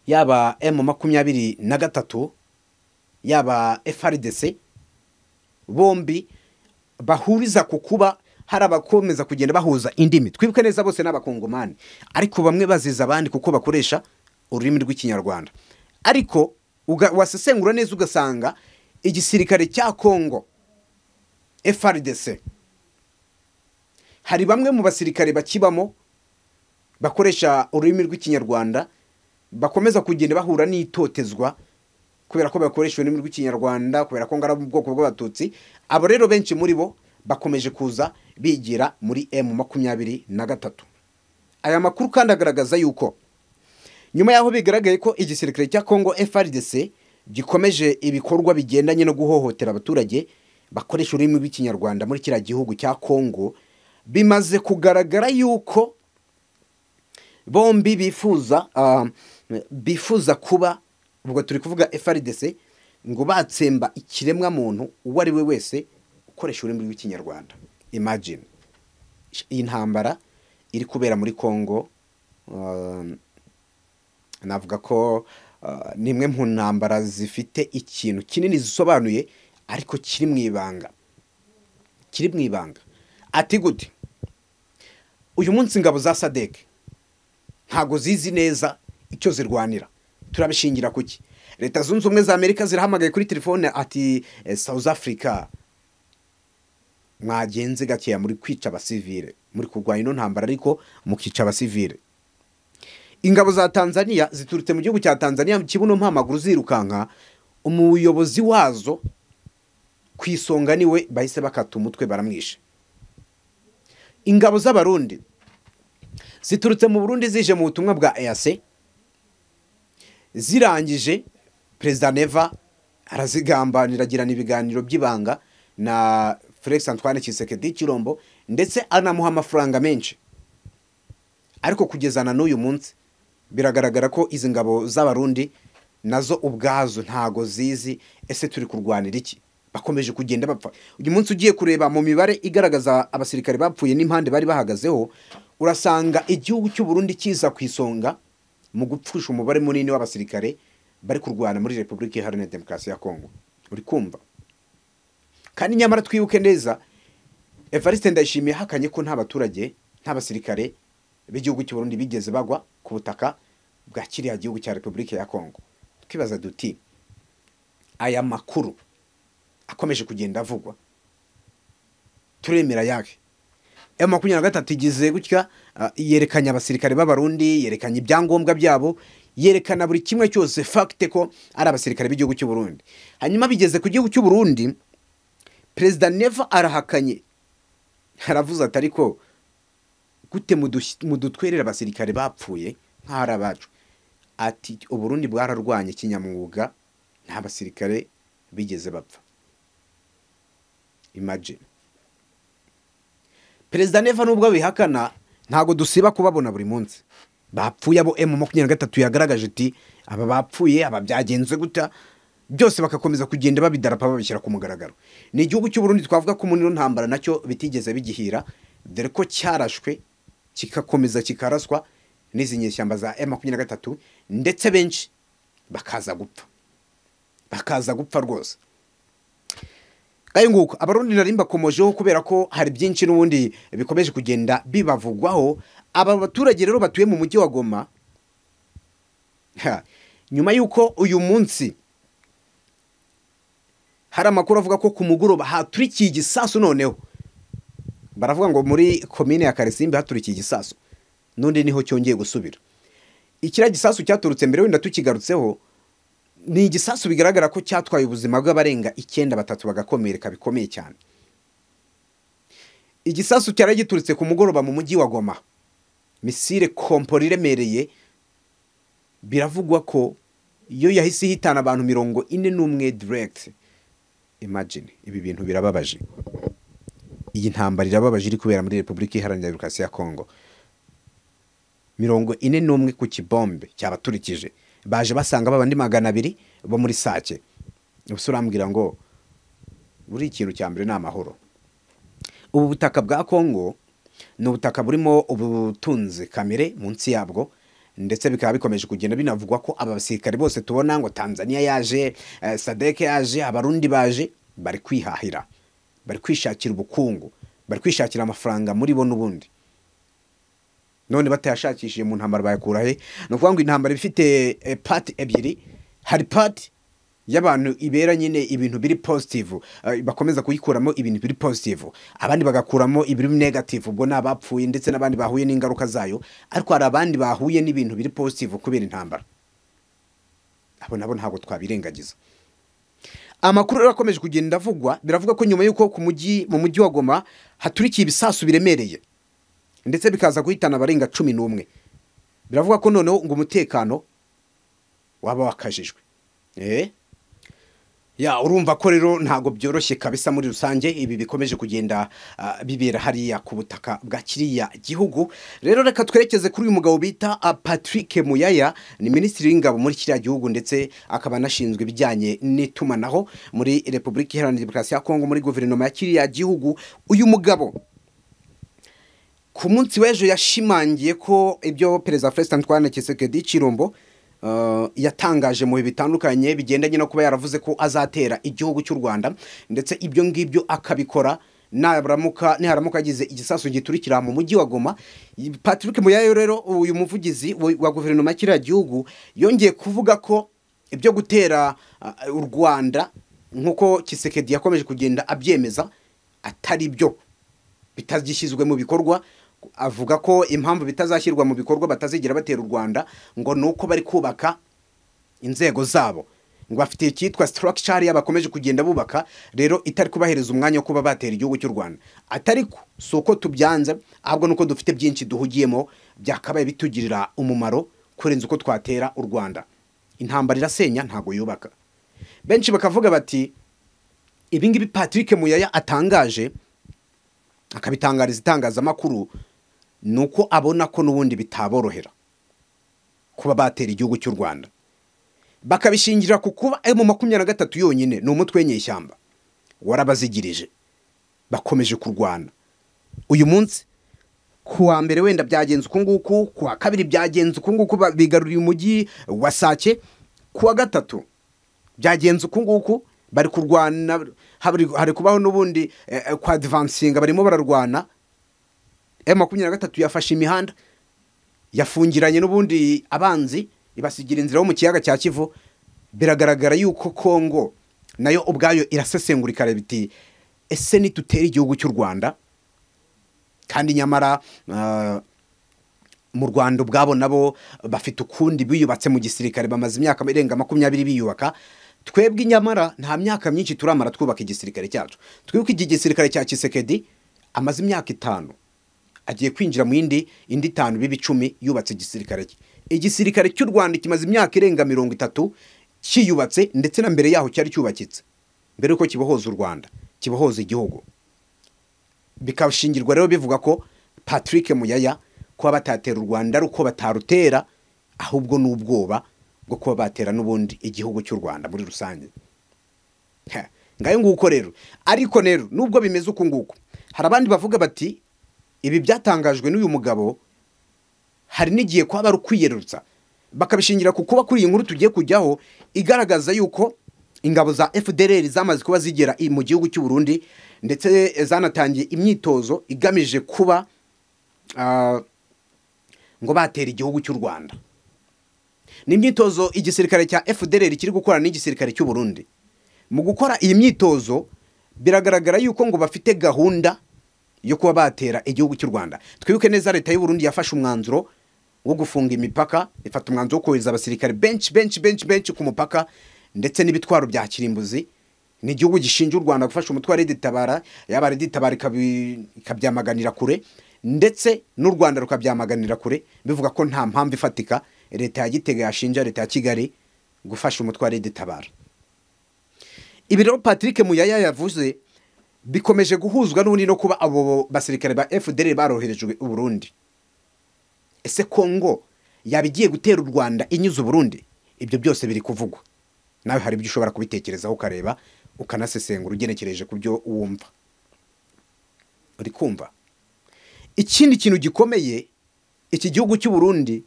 yaba M makumyabiri na gatatu yaba FRDC bombi bahuriza ku kuba hari abakomeza kugenda bahuza indimi twibuke neza bose n'abakongomani ariko bamwe baziza abandi kuko bakoresha ururimi rw'ikinyarwanda ariko uga- wasesengura neza ugasanga igisirikare cya kongo frdc hari bamwe mu basirikare bakibamo bakoresha ururimi rw'ikinyarwanda bakomeza kugenda bahura n'itotezwa kubera ko bakoresha ururimi rw'ikinyarwanda kubera ko ngara mu bwoko bw'abatutsi abo rero benshi muri bo bakomeje kuza bigira muri emu makumyabiri na gatatu aya makuru kandi agaragaza yuko nyuma y'aho bigaragaye ko igisirikare cya kongo frdc gikomeje ibikorwa bigendanye no guhohotera abaturage bakoresha ururimi rw'ikinyarwanda muri kiriya gihugu cya kongo bimaze kugaragara yuko bombi bifuza ah, bifuza kuba ubwo turi kuvuga FRDC ngo batsemba ikiremwa muntu uwo ari we wese ukoresha ururimi rw'ikinyarwanda imagine iyi ntambara iri kubera muri Congo ah, navuga ko ah, ni imwe mu ntambara zifite ikintu kinini zisobanuye ariko kiri mu ibanga kiri mu ibanga ati gute uyu munsi ingabo za sadeke ntabwo zizi neza icyo zirwanira turabishingira ku ki leta zunze ubumwe za amerika zirahamagaye kuri telefone ati south africa mwagenze gakeya muri kwica abasivire muri kurwanya ino ntambara ariko mukica abasivire ingabo za tanzania ziturutse mu gihugu cya tanzania mu kibuno mpamaguru zirukanka umuyobozi wazo ku isonga niwe bahise bakata umutwe baramwishe ingabo z'abarundi ziturutse mu burundi zije mu butumwa bwa eyase zirangije perezida neva arazigambanira agirana ibiganiro by'ibanga na felix antoine kisekedi kirombo ndetse anamuha amafaranga menshi ariko kugeza na n'uyu munsi biragaragara ko izi ngabo z'abarundi nazo ubwazo ntago zizi ese turi kurwanira iki bakomeje kugenda bapfa uyu munsi ugiye kureba mu mibare igaragaza abasirikare bapfuye n'impande bari bahagazeho urasanga igihugu cy'u Burundi kiza ku isonga mu gupfusha umubare munini w'abasirikare bari kurwana muri repubulika iharanira demokarasi ya kongo uri kumva kandi nyamara twibuke neza evariste ndayishimiye ahakanye ko nta baturage nta basirikare b'igihugu cy'u Burundi bigeze bagwa ku butaka bwa kiriya gihugu cya repubulika ya kongo twibaza duti aya makuru akomeje kugenda avugwa turemera yake emu makumyabiri na gatatu igeze gutya yerekanye abasirikare b'abarundi yerekanye ibyangombwa byabo yerekana buri kimwe cyose fagite ko ari abasirikare b'igihugu cy'u Burundi hanyuma bigeze ku gihugu cy'u Burundi perezida neva arahakanye aravuze ati ariko gute mudutwerera abasirikare bapfuye nk'aho ari abacu ati uburundi bwararwanye kinyamwuga nta basirikare bigeze bapfa imagine perezida neva nubwo bihakana ntabwo dusiba kubabona buri munsi bapfuye abo emu makumyabiri na gatatu yagaragaje iti aba bapfuye aba byagenze guta byose bagakomeza kugenda babidarapa babishyira ku mugaragaro ni igihugu cy'uburundi twavuga ko umuniro ntambara nacyo bitigeze bigihira dore ko cyarashwe kigakomeza kikaraswa n'izi nyeshyamba za emu makumyabiri na gatatu ndetse benshi bakaza gupfa bakaza gupfa rwose nk'ayo nguko abarundi nari mbakomojeho kubera ko hari byinshi n'ubundi bikomeje kugenda bibavugwaho aba baturage rero batuye mu mujyi wa goma nyuma y'uko uyu munsi hari amakuru avuga ko ku mugoroba haturikiye igisasu noneho baravuga ngo muri komine ya karisimbi haturikiye igisasu n'undi niho cyongeye gusubira ikiriya gisasu cyaturutse mbere wenda tukigarutseho ni igisasu bigaragara ko cyatwaye ubuzima bw'abarenga icyenda batatu bagakomereka bikomeye cyane igisasu cyari giturutse ku mugoroba mu mujyi wa goma misire kompora iremereye biravugwa ko iyo yahise ihitana abantu mirongo ine n'umwe diregiti imagine ibi bintu birababaje iyi ntambara irababaje iri kubera muri repubulika iharanira demokarasi ya kongo mirongo ine n'umwe ku kibombe cyabaturikije baje basanga babandi magana abiri bo muri sake gusa urambwira ngo buri ikintu cya mbere ni amahoro ubu butaka bwa kongo ni ubutaka burimo ubutunzi kamere munsi yabwo ndetse bikaba bikomeje kugenda binavugwa ko aba basirikare bose tubona ngo tanzania yaje sadeke yaje abarundi baje bari kwihahira bari kwishakira ubukungu bari kwishakira amafaranga muri bo n'ubundi none batayashakishije mu ntambara bayakura he ni ukuvuga ngo intambara ifite pati ebyiri hari pati y'abantu ibera nyine ibintu biri positivu bakomeza kuyikuramo ibintu biri positivu abandi bagakuramo ibiri negativu ubwo ni abapfuye ndetse n'abandi bahuye n'ingaruka zayo ariko hari abandi bahuye n'ibintu biri positivu kubera intambara abo nabo ntabwo twabirengagiza amakuru rero akomeje kugenda avugwa biravuga ko nyuma y'uko ku mujyi mu mujyi wa goma haturikiye ibisasu biremereye ndetse bikaza guhitana abarenga cumi n'umwe biravuga ko noneho ngo umutekano waba wakajijwe ya urumva ko rero ntabwo byoroshye kabisa muri rusange ibi bikomeje kugenda ah, bibera hariya ku butaka bwa kiriya gihugu rero reka twerekeze kuri uyu mugabo bita ah, Patrick Muyaya ni minisitiri w'ingabo muri kiriya gihugu ndetse akaba anashinzwe ibijyanye n'itumanaho muri Repubulika Iharanira Demokarasi ya Kongo muri guverinoma ya kiriya gihugu uyu mugabo ku munsi w'ejo yashimangiye ko ibyo perezida Felicitan Antoine Tshisekedi Chirombo uh, yatangaje mu bihe bitandukanye bigendanye no kuba yaravuze ko azatera igihugu cy'u Rwanda ndetse ibyo ngibyo akabikora naramuka niharamuka agize igisasu giturikira mu mujyi wa Goma Patrick Muyayo rero uyu muvugizi wa wa guverinoma ya kiriya gihugu yongeye kuvuga ko ibyo gutera uh, u Rwanda nk'uko Tshisekedi yakomeje kugenda abyemeza atari byo bitagishyizwe mu bikorwa avuga ko impamvu bitazashyirwa mu bikorwa batazigira batera u Rwanda ngo ni uko bari kubaka inzego zabo ngo bafite icyitwa structure yabo bakomeje kugenda bubaka rero itari kubahereza umwanya wo kuba batera igihugu cy'u Rwanda atariko si uko tubyanze ahubwo nuko dufite byinshi duhugiyemo byakabaye bitugirira umumaro kurenza uko twatera u Rwanda intambara irasenya ntago yubaka benshi bakavuga bati ibingibi Patrick Muyaya atangaje akabitangariza itangazamakuru ni uko abona ko n'ubundi bitaborohera kuba batera igihugu cy'u rwanda bakabishingira ku kuba mu makumyabiri na gatatu yonyine ni umutwe w'inyeshyamba warabazigirije bakomeje kurwana uyu munsi ku wa mbere wenda byagenze uku nguku ku wa kabiri byagenze uku nguku ba- bigaruriye umujyi wa sake ku wa gatatu byagenze uku nguku bari kurwana habri- hari kubaho n'ubundi eh, eh, kwa divansinga barimo bararwana m makumyabiri na gatatu yafashe imihanda yafungiranye n'ubundi abanzi ibasigira inzira yo mu kiyaga cya kivu biragaragara yuko kongo nayo ubwayo irasesengurikara biti ese nitutera igihugu cy'u rwanda kandi nyamara ah, mu rwanda ubwabo nabo bafite ukundi biyubatse mu gisirikare bamaze imyaka irenga makumyabiri biyubaka twebwe nyamara nta myaka myinshi turamara twubaka igisirikare cyacu twibuke iki gisirikare cya kisekedi amaze imyaka itanu agiye kwinjira mu yindi indi itanu biba icumi yubatse igisirikare cye igisirikare cy'u rwanda kimaze imyaka irenga mirongo itatu kiyubatse ndetse na mbere yaho cyari cyubakitse mbere yuko kibohoza u rwanda kibohoza igihugu bikashingirwa rero bivuga ko patrick muyaya kuba batatera u rwanda ari uko batarutera ahubwo ni ubwoba bwo kuba batera n'ubundi igihugu cy'u rwanda muri rusange Ha, ngayo nguko rero ariko rero nubwo bimeze uku nguku hari abandi bavuga bati ibi byatangajwe n'uyu mugabo hari n'igihe kwaba ari ukwiyerurutsa bakabishingira ku kuba kuri iyi nkuru tugiye kujyaho igaragaza yuko ingabo za FDLR zamaze kuba zigera i- mu gihugu cy'u Burundi ndetse zanatangiye imyitozo igamije kuba ah, ngo batera igihugu cy'u Rwanda ni imyitozo igisirikare cya FDLR kiri gukora n'igisirikare cy'u Burundi mu gukora iyi myitozo biragaragara yuko ngo bafite gahunda yo kuba batera igihugu cy'u Rwanda twibuke neza leta y'u Burundi yafashe umwanzuro wo gufunga imipaka ifata umwanzuro wo kohereza abasirikare benshi benshi benshi benshi ku mupaka ndetse n'ibitwaro bya kirimbuzi ni igihugu gishinja u Rwanda gufasha umutwe wa Reditabara yaba Reditabara ikabi- ikabyamaganira kure ndetse n'u Rwanda rukabyamaganira kure bivuga ko nta mpamvu ifatika leta ya Gitega yashinja leta ya Kigali gufasha umutwe wa Reditabara ibi rero Patrick Muyaya yavuze bikomeje guhuzwa n'ubundi no kuba abo basirikare ba FDL baroherejwe u Burundi ese Kongo yaba igiye gutera u Rwanda inyuze u Burundi ibyo byose biri kuvugwa nawe hari ibyo ushobora kubitekerezaho ukareba ukanasesengura ugenekereje ku byo wumva uri kumva ikindi kintu gikomeye iki gihugu cy'u Burundi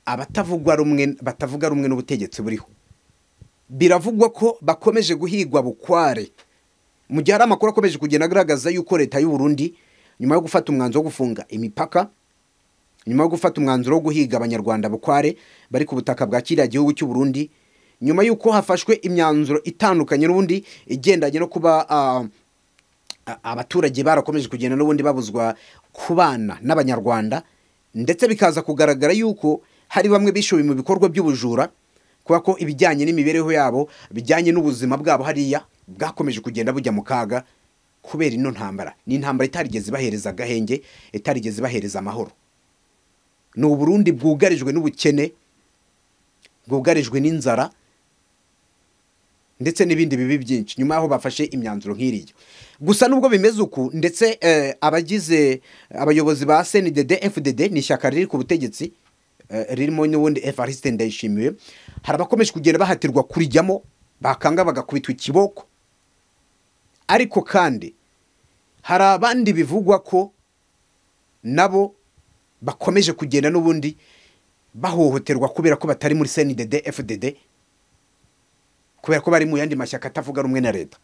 abatavuga rumwe batavuga rumwe n'ubutegetsi buriho biravugwa ko bakomeje guhigwa bukware mu gihe hari amakuru akomeje kugenda agaragaza yuko leta y'u Burundi nyuma yo gufata umwanzuro wo gufunga imipaka nyuma yo gufata umwanzuro wo guhiga abanyarwanda bukware bari ku butaka bwa kiriya gihugu cy'u Burundi nyuma y'uko hafashwe imyanzuro itandukanye n'ubundi igendanye no kuba ah, a- abaturage barakomeje kugenda n'ubundi babuzwa kubana n'abanyarwanda ndetse bikaza kugaragara yuko hari bamwe bishoye mu bikorwa by'ubujura kuba ko ibijyanye n'imibereho yabo bijyanye n'ubuzima bwabo hariya bwakomeje kugenda bujya mu kaga kubera ino ntambara ni intambara itarigeze ibahereza agahenge itarigeze ibahereza amahoro ni uburundi bwugarijwe n'ubukene bwugarijwe n'inzara ndetse n'ibindi bibi byinshi nyuma y'aho bafashe imyanzuro nk'iriya gusa nubwo bimeze uku ndetse eh, abagize abayobozi ba sndd fdd ni ishyaka riri ku butegetsi eh, ririmo n'ubundi evariste ndayishimiye hari abakomeje kugenda bahatirwa kurijyamo bakanga bagakubitwa ikiboko ariko kandi hari abandi bivugwa ko nabo bakomeje kugenda n'ubundi bahohoterwa kubera ko batari muri sndd fdd kubera ko bari mu yandi mashyaka atavuga rumwe na leta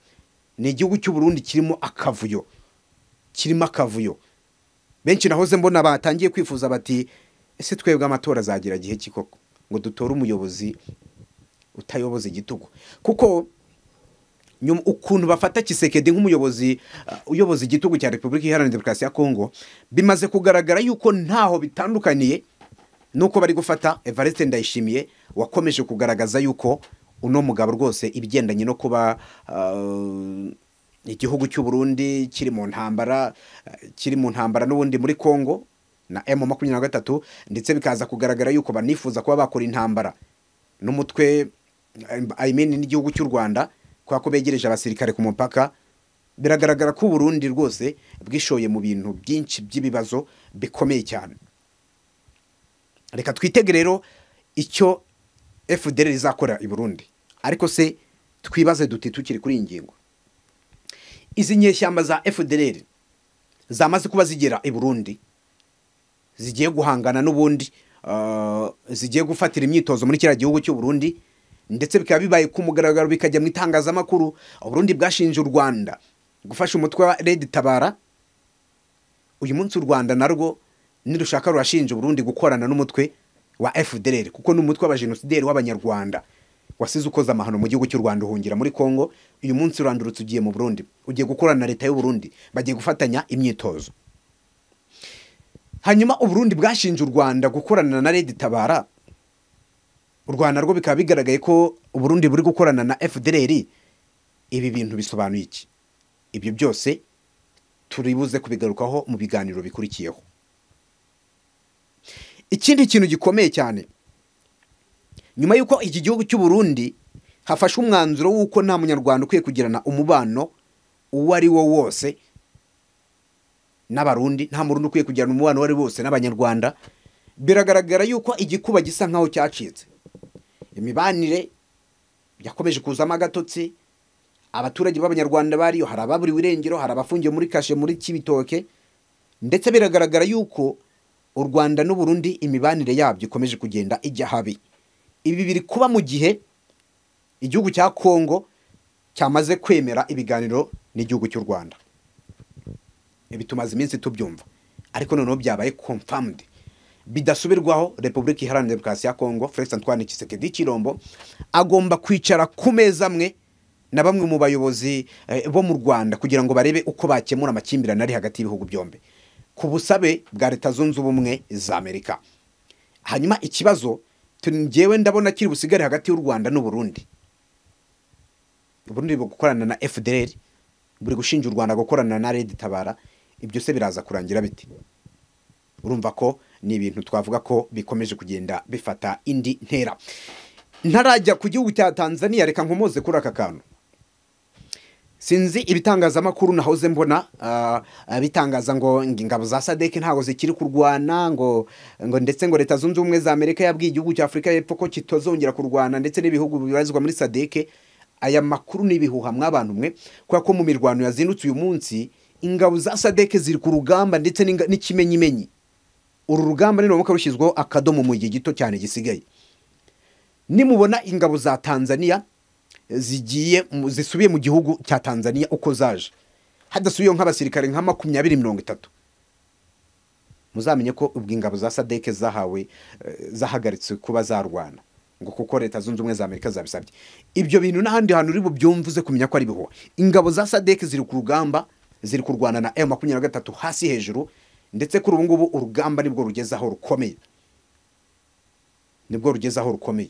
ni igihugu cy'u Burundi kirimo akavuyo kirimo akavuyo benshi nahoze mbona batangiye kwifuza bati ese twebwe amatora azagira gihe ki koko ngo dutore umuyobozi utayoboza igitugu kuko nyuma- ukuntu bafata kisekedi nk'umuyobozi uh, uyoboza igitugu cya repubulika iharanira demokarasi ya kongo bimaze kugaragara yuko ntaho bitandukaniye nuko bari gufata evariste ndayishimiye wakomeje kugaragaza yuko uno mugabo rwose ibigendanye no kuba uh, igihugu cy'u Burundi kiri mu ntambara uh, kiri mu ntambara n'ubundi muri Kongo na M makumyabiri na gatatu ndetse bikaza kugaragara yuko banifuza kuba bakora intambara n'umutwe uh, I mean n'igihugu cy'u Rwanda kubera ko begereje abasirikare ku mupaka biragaragara ko u Burundi rwose bwishoye mu bintu byinshi by'ibibazo bikomeye cyane reka twitege rero icyo fdr rizakora i burundi ariko se twibaze duti tukiri kuri iyi ngingo izi nyeshyamba za fdr zamaze kuba zigera i burundi zigiye guhangana n'ubundi uh, zigiye gufatira imyitozo muri kiriya gihugu cy'u burundi ndetse bikaba bibaye ku mugaragaro bikajya mu itangazamakuru uburundi bwashinje u rwanda gufasha umutwe wa redi tabara uyu munsi u rwanda narwo nirushaka rurashinja uburundi gukorana n'umutwe wa fdr kuko ni umutwe w'abajenosideri w'abanyarwanda wasize ukoze amahano mu gihugu cy'u rwanda uhungira muri congo uyu munsi urandurutse ugiye mu burundi ugiye gukorana na leta y'u Burundi bagiye gufatanya imyitozo hanyuma uburundi bwashinje u rwanda gukorana na redi tabara u rwanda rwo bikaba bigaragaye ko uburundi buri gukorana na fdr ibi bintu bisobanuye iki ibyo byose turibuze kubigarukaho mu biganiro bikurikiyeho ikindi kintu gikomeye cyane nyuma y'uko iki gihugu cy'u Burundi hafashe umwanzuro w'uko nta munyarwanda ukwiye kugirana umubano uwo ari wo wose n'abarundi nta murundi ukwiye kugirana umubano uwo ari wo wose n'abanyarwanda biragaragara yuko igikuba gisa nk'aho cyacitse imibanire yakomeje kuzamo agatotsi abaturage b'abanyarwanda bariyo hari ababuriwe irengero hari abafungiwe muri kashe muri kibitoke ndetse biragaragara yuko u rwanda n'u Burundi imibanire yabyo ikomeje kugenda ijya habi ibi biri kuba mu gihe igihugu cya kongo cyamaze kwemera ibiganiro n'igihugu cy'u rwanda ibi tumaze iminsi tubyumva ariko noneho byabaye confirmed bidasubirwaho repubulika iharanira demokarasi ya kongo felix antoine kisekedi kirombo agomba kwicara ku meza amwe na bamwe mu bayobozi eh, bo mu rwanda kugira ngo barebe uko bakemura amakimbirane ari hagati y'ibihugu byombi ku busabe bwa leta zunze ubumwe za amerika hanyuma ikibazo ngewe ndabona kiri busigare hagati y'u rwanda n'u Burundi uburundi buri gukorana na fdr buri gushinja u rwanda gukorana na redi tabara ibyo se biraza kurangira biti urumva ko ni ibintu twavuga ko bikomeje kugenda bifata indi ntera ntarajya ku gihugu cya tanzania reka nkomoze kuri aka kantu sinzi ibitangazamakuru nahoze mbona ah, bitangaza ngo ngo ingabo za sadek ntabwo zikiri kurwana ngo ngo ndetse ngo leta zunze ubumwe za amerika yabwiye igihugu cya afurika y'epfo ko kitazongera kurwana ndetse n'ibihugu bibarizwa muri sadek aya makuru ni ibihuha mw'abantu mwe kubera ko mu mirwano yazindutse uyu munsi ingabo za sadek ziri ku rugamba ndetse n'inga- n'ikimenyimenyi uru rugamba niramuka rushyizweho akadomo mu gihe gito cyane gisigaye nimubona ingabo za tanzania zigiye mu- zisubiye mu gihugu cya tanzania uko zaje hadasubiyeho nk'abasirikare nka makumyabiri mirongo itatu muzamenye ko ubwo ingabo za sadeke zahawe eh, zahagaritse kuba zarwana ngo kuko leta zunze ubumwe za amerika zabisabye ibyo bintu n'ahandi hantu uri bubyumve uze kumenya ko ari bihuha ingabo za sadeke ziri ku rugamba ziri kurwana na m makumyabiri na gatatu hasi hejuru ndetse kuri ubu ngubu urugamba nibwo rugeze aho rukomeye nibwo rugeze aho rukomeye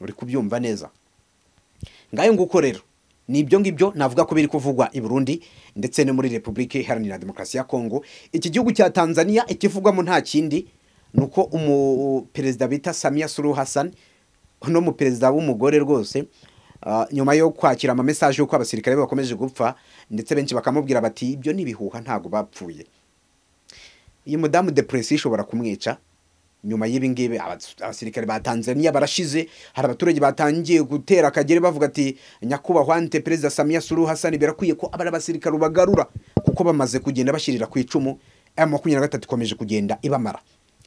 uri kubyumva neza ngayo nguko rero ni ibyo ngibyo navuga ko biri kuvugwa i Burundi ndetse no muri Repubulika Iharanira Demokarasi ya Kongo iki gihugu cya Tanzania ikivugwamo nta kindi ni uko umu- perezida bita Samia Suluhu Hassan uno muperezida w'umugore rwose ah, nyuma yo kwakira amamesaje y'uko abasirikare be bakomeje gupfa ndetse benshi bakamubwira bati ibyo ni ibihuha ntabwo bapfuye iyi mudamu depresiyo ishobora kumwica nyuma y'ibi ngibi abas- abasirikare ba tanzania barashize hari abaturage batangiye gutera akagere bavuga ati nyakubahwa ante perezida samiya suruhu hasani birakwiye ko abari abasirikare ubagarura kuko bamaze kugenda bashyirira ku icumu m makumyabiri na gatatu ikomeje kugenda ibamara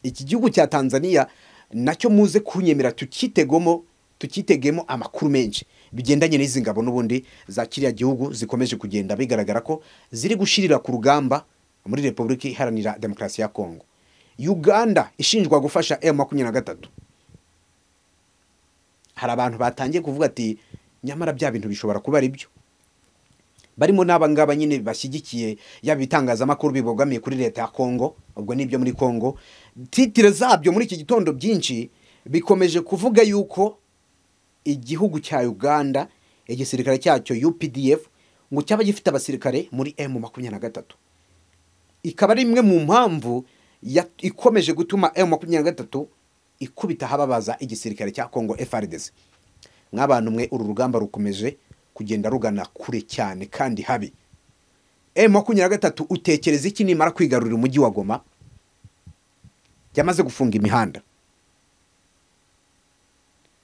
iki gihugu cya tanzania nacyo muze kunyemera tukitegemo tukitegemo amakuru menshi bigendanye n'izi ngabo n'ubundi za kiriya gihugu zikomeje kugenda bigaragara ko ziri gushirira ku rugamba muri repubulika iharanira demokarasi ya kongo uganda ishinjwa gufasha m makumyabiri na gatatu hari abantu batangiye kuvuga ati nyamara bya bintu bishobora kuba ari byo barimo n'aba ngaba nyine bashyigikiye yaba ibitangazamakuru bibogamiye kuri leta ya kongo ubwo ni ibyo muri kongo titire zabyo muri iki gitondo byinshi bikomeje kuvuga yuko igihugu cya uganda igisirikare cyacyo updf ngo cyaba gifite abasirikare muri m makumyabiri na gatatu ikaba ari imwe mu mpamvu ya- ikomeje gutuma m makumyabiri na gatatu ikubita ahababaza igisirikare cya kongo frdc nk'abantu mwe uru rugamba rukomeje kugenda rugana kure cyane kandi habi m makumyabiri na gatatu utekereza iki nimara kwigarurira umujyi wa goma yamaze gufunga imihanda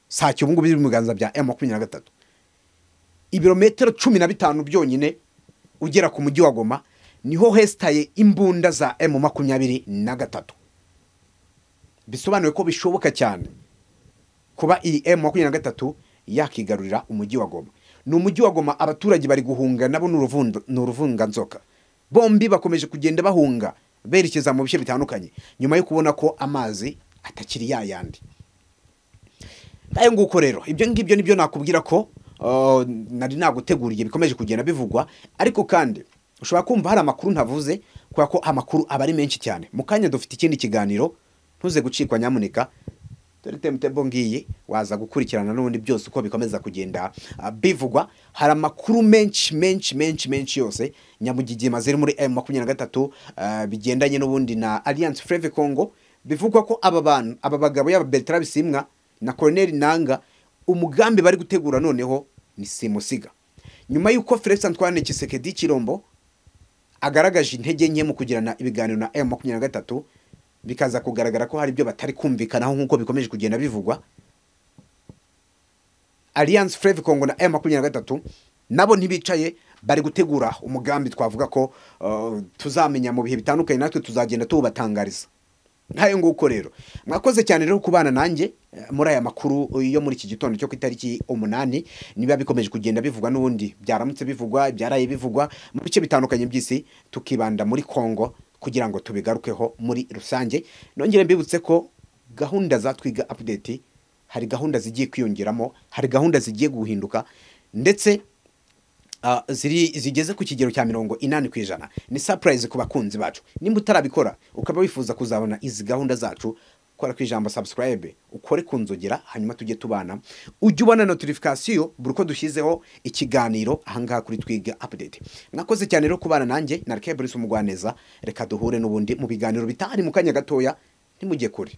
sake ubu ngubu biri mu biganza bya m makumyabiri na gatatu ibirometero cumi na bitanu byonyine ugera ku mujyi wa goma niho hesitaye imbunda za m makumyabiri na gatatu bisobanuye ko bishoboka cyane kuba iyi m makumyabiri na gatatu yakigarurira umujyi wa goma ni umujyi wa goma abaturage bari guhunga nabo ni uruvundo- ni uruvunganzoka bombi bakomeje kugenda bahunga berekeza mu bice bitandukanye nyuma yo kubona ko amazi atakiri yayandi ngayo nguko rero ibyo ngibyo nibyo nakubwira ko uh, nari naguteguriye bikomeje kugenda bivugwa ariko kandi ushobora kumva hari amakuru ntavuze kubera ko amakuru aba ari menshi cyane mu kanya dufite ikindi kiganiro ntuze gucikwa nyamuneka dore temutebo ngiyi waza gukurikirana n'ubundi byose uko bikomeza kugenda ah, bivugwa hari amakuru menshi menshi menshi menshi yose nyamugigima ziri muri m makumyabiri na gatatu ah, bigendanye n'ubundi na alliance freve congo bivugwa ko aba bantu aba bagabo yaba bertara bisimwa na coroneli nanga umugambi bari gutegura noneho ni simusiga nyuma y'uko felix antoine kisekedi kirombo agaragaje intege nke mu kugirana ibiganiro na M makumyabiri na gatatu bikaza kugaragara ko hari ibyo batari kumvikanaho nk'uko bikomeje kugenda bivugwa alliance freve congo na M makumyabiri na gatatu nabo ntibicaye bari gutegura umugambi twavuga ko uh, tuzamenya mu bihe bitandukanye natwe tuzagenda tuwubatangariza nk'ayo nguko rero mwakoze cyane rero kubana nanjye eh, muri aya makuru yo muri iki gitondo cyo ku itariki umunani niba bikomeje kugenda bivugwa n'ubundi byaramutse bivugwa ibyaraye bivugwa mu bice bitandukanye by'isi tukibanda muri kongo kugira ngo tubigarukeho muri rusange nongere mbibutse ko gahunda za twiga update hari gahunda zigiye kwiyongeramo hari gahunda zigiye guhinduka ndetse Ah, ziri zigeze ku kigero cya mirongo inani ku ijana ni surprise ku bakunzi bacu nimba utarabikora ukaba wifuza kuzabona izi gahunda zacu kora ku ijambo subscribe ukore ku nzogera hanyuma tujye tubana ujye ubona notification buri uko dushyizeho ikiganiro ahangaha kuri twiga update mwakoze cyane rero kubana nanjye na Kebrice umugwaneza reka duhure n'ubundi mu biganiro bitari mu kanya gatoya ntimujye kure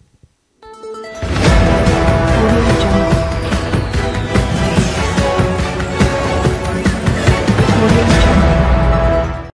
Audio